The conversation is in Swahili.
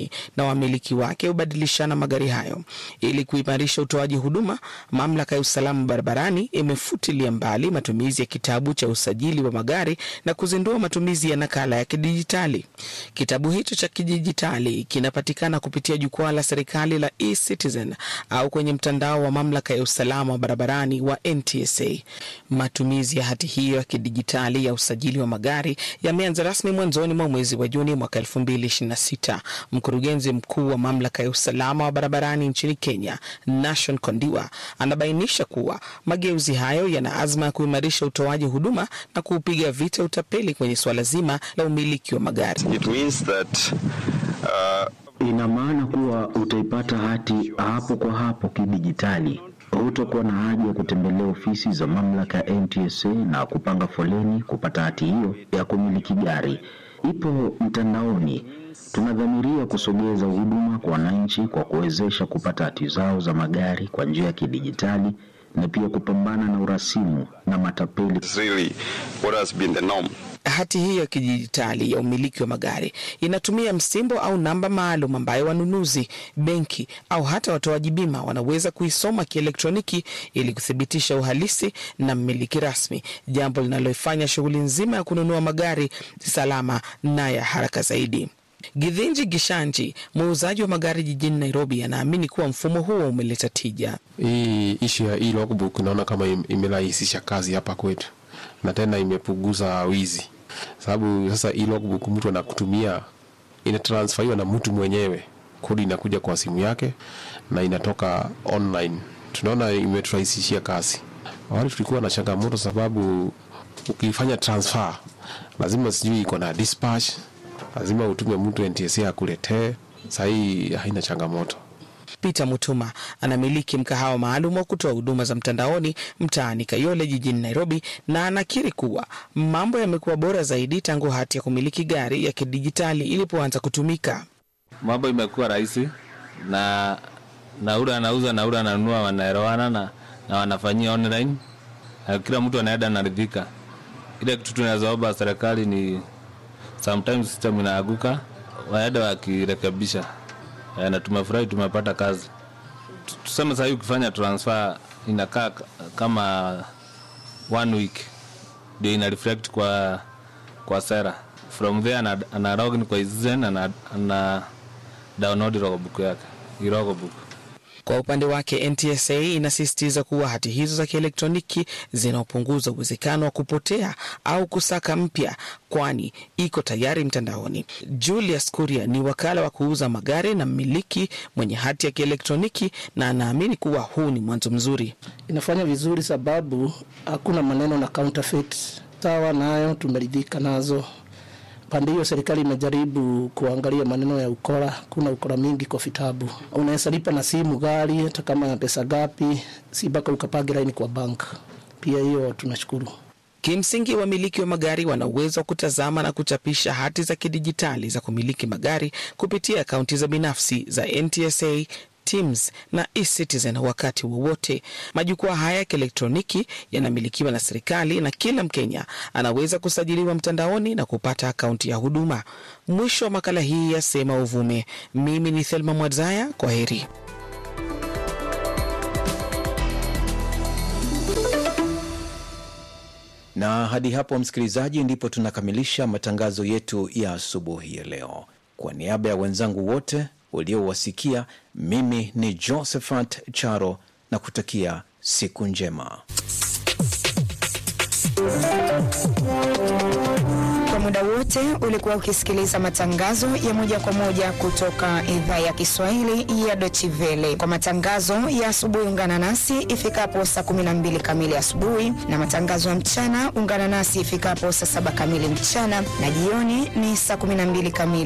mtandaoni na wamiliki wake hubadilishana magari hayo. Ili kuimarisha utoaji huduma, mamlaka ya usalama barabarani imefutilia mbali matumizi ya kitabu cha usajili wa magari na kuzindua matumizi ya nakala ya kidijitali. Kitabu hicho cha kidijitali kinapatikana kupitia jukwaa la serikali la eCitizen au kwenye mtandao wa mamlaka ya usalama wa barabarani wa NTSA. Matumizi ya hati hiyo ya kidijitali ya usajili wa magari yameanza rasmi mwanzoni mwa mwezi wa Juni mwaka 2026. Mkurugenzi mkuu wa mamlaka ya usalama wa barabarani nchini Kenya, Nashon Kondiwa, anabainisha kuwa mageuzi hayo yana azma ya kuimarisha utoaji huduma na kuupiga vita utapeli kwenye suala zima la umiliki wa magari. It means that, uh, Ina maana kuwa utaipata hati hapo kwa hapo kidijitali. Hutakuwa na haja ya kutembelea ofisi za mamlaka ya NTSA na kupanga foleni kupata hati hiyo ya kumiliki gari. Ipo mtandaoni. Tunadhamiria kusogeza huduma kwa wananchi kwa kuwezesha kupata hati zao za magari kwa njia ya kidijitali na pia kupambana na urasimu na matapeli. it's really what has been the norm. Hati hiyo ya kidijitali ya umiliki wa magari inatumia msimbo au namba maalum ambayo wanunuzi, benki au hata watoaji bima wanaweza kuisoma kielektroniki ili kuthibitisha uhalisi na mmiliki rasmi, jambo linaloifanya shughuli nzima ya kununua magari salama na ya haraka zaidi. Githinji Gishanji, muuzaji wa magari jijini Nairobi, anaamini kuwa mfumo huo umeleta tija. Hii ishu ya hii logbook naona kama im- imerahisisha kazi hapa kwetu na tena imepunguza wizi, sababu sasa hii logbook mtu anakutumia inatransferiwa na mtu mwenyewe, kodi inakuja kwa simu yake na inatoka online. Tunaona imeturahisishia kazi. Awali tulikuwa na changamoto, sababu ukifanya transfer lazima sijui iko na dispatch, lazima utume mtu NTSA akuletee. Sahii haina changamoto. Peter Mutuma anamiliki mkahawa maalum wa kutoa huduma za mtandaoni mtaani Kayole jijini Nairobi, na anakiri kuwa mambo yamekuwa bora zaidi tangu hati ya kumiliki gari ya kidijitali ilipoanza kutumika. mambo imekuwa rahisi na na ule anauza na ule ananunua wanaelewana na, na wanafanyia online na kila mtu anaenda anaridhika. Ile kitu tunazoomba serikali ni sometimes system inaaguka, waende wakirekebisha. Eh, na tumefurahi tumepata kazi. Tu- Tuseme sasa hivi ukifanya transfer inakaa k- kama one week ndio ina reflect kwa kwa sera. From there ana, ana login kwa Citizen ana, ana download logbook yake, hii logbook. Kwa upande wake, NTSA inasisitiza kuwa hati hizo za kielektroniki zinaopunguza uwezekano wa kupotea au kusaka mpya, kwani iko tayari mtandaoni. Julius Kuria ni wakala wa kuuza magari na mmiliki mwenye hati ya kielektroniki, na anaamini kuwa huu ni mwanzo mzuri. inafanya vizuri sababu hakuna maneno na counterfeit. Sawa nayo tumeridhika nazo. Pande hiyo serikali imejaribu kuangalia maneno ya ukora. Kuna ukora mingi kwa vitabu, unaweza lipa na simu gari hata kama na pesa gapi, si mpaka ukapage laini kwa bank. Pia hiyo tunashukuru. Kimsingi, wamiliki wa magari wana uwezo wa kutazama na kuchapisha hati za kidijitali za kumiliki magari kupitia akaunti za binafsi za NTSA Teams na eCitizen wakati wowote. Majukwaa haya ya kielektroniki yanamilikiwa na serikali na kila Mkenya anaweza kusajiliwa mtandaoni na kupata akaunti ya huduma. Mwisho wa makala hii ya Sema Uvume. Mimi ni Thelma Mwadzaya, kwa heri. Na hadi hapo, msikilizaji, ndipo tunakamilisha matangazo yetu ya asubuhi ya leo. Kwa niaba ya wenzangu wote uliowasikia, mimi ni Josephat Charo na kutakia siku njema. Kwa muda wote ulikuwa ukisikiliza matangazo ya moja kwa moja kutoka idhaa ya Kiswahili ya Deutsche Welle. Kwa matangazo ya asubuhi, ungana nasi ifikapo saa 12 kamili asubuhi, na matangazo ya mchana ungana nasi ifikapo saa saba kamili mchana, na jioni ni saa 12 kamili.